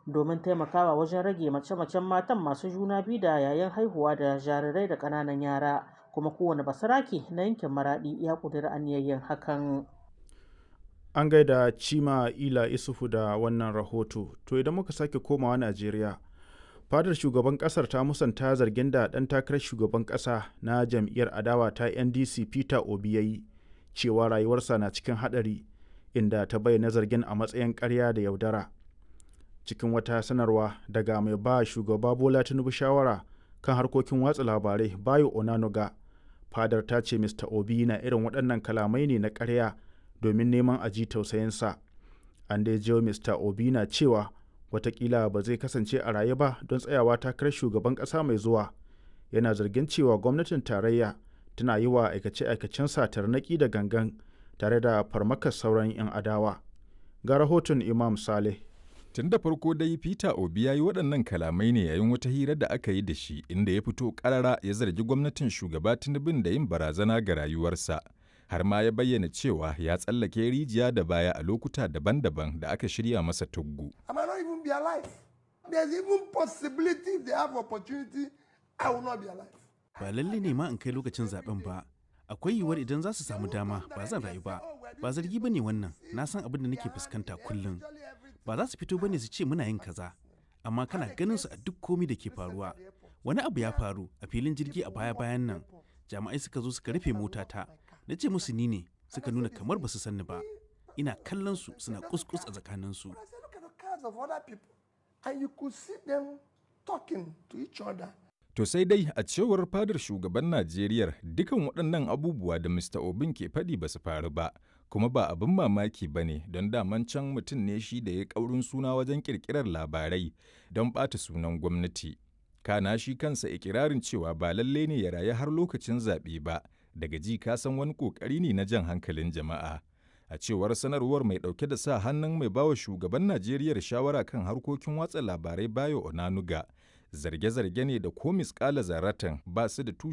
domin taimakawa wajen rage mace-macen matan masu juna biyu da yayin haihuwa da jarirai da ƙananan yara kuma kowane basarake na yankin maraɗi ya ƙudiri aniyayyen hakan. An gaida Cima Ila Isufu da wannan rahoto. To idan muka sake komawa Najeriya, fadar shugaban kasar ta musanta zargin da ɗan takarar shugaban ƙasa na jam'iyyar adawa ta NDC Peter Obi ya yi cewa rayuwarsa na cikin haɗari inda ta bayyana zargin a matsayin ƙarya da yaudara. Cikin wata sanarwa daga mai ba shugaba Bola Tinubu shawara kan harkokin watsa labarai Bayo Onanuga, fadar ta ce Mr. Obi na irin waɗannan kalamai ne na ƙarya domin neman a ji tausayinsa an dai jiyo mr obi na cewa watakila ba zai kasance a raye ba don tsayawa takarar shugaban ƙasa mai zuwa yana zargin cewa gwamnatin tarayya tana yi wa aikace-aikacen tarnaƙi da gangan tare da farmakar sauran 'yan adawa ga rahoton imam saleh Tun da farko dai Peter Obi ya yi waɗannan kalamai ne yayin wata hira da aka yi da shi inda ya fito ƙarara ya zargi gwamnatin shugaba Tinubun da yin barazana ga rayuwarsa. har ma ya bayyana cewa ya tsallake rijiya da baya a lokuta daban-daban da aka shirya masa tuggu. Ba lalle ne ma in kai lokacin zaben ba, akwai yiwuwar idan za su samu dama ba zan rayu ba, ba zargi ba ne wannan, na san abin da nake fuskanta kullum. Ba za su fito ba ne su ce muna yin kaza, amma kana ganin su a duk komi da ke faruwa. Wani abu ya faru a filin jirgi a baya-bayan nan, jami'ai suka zo suka rufe motata, na ce musu ni ne suka nuna kamar ba su sanni ba ina kallon su suna kuskus a tsakaninsu To sai dai a cewar fadar shugaban Najeriya dukan waɗannan abubuwa da Mr. Obin ke faɗi ba su faru ba, kuma ba abin mamaki ba ne don daman can mutum ne shi da ya ƙaurin suna wajen ƙirƙirar labarai don ɓata sunan gwamnati. Kana shi kansa ikirarin cewa ba lalle ne ya rayu har lokacin zaɓe ba, daga ji ka san wani kokari ne na jan hankalin jama'a a cewar sanarwar mai dauke da sa hannun mai bawa shugaban najeriya shawara kan harkokin watsa labarai bayo onanuga zarge-zarge ne da ko miskala zaratan ba su da tushe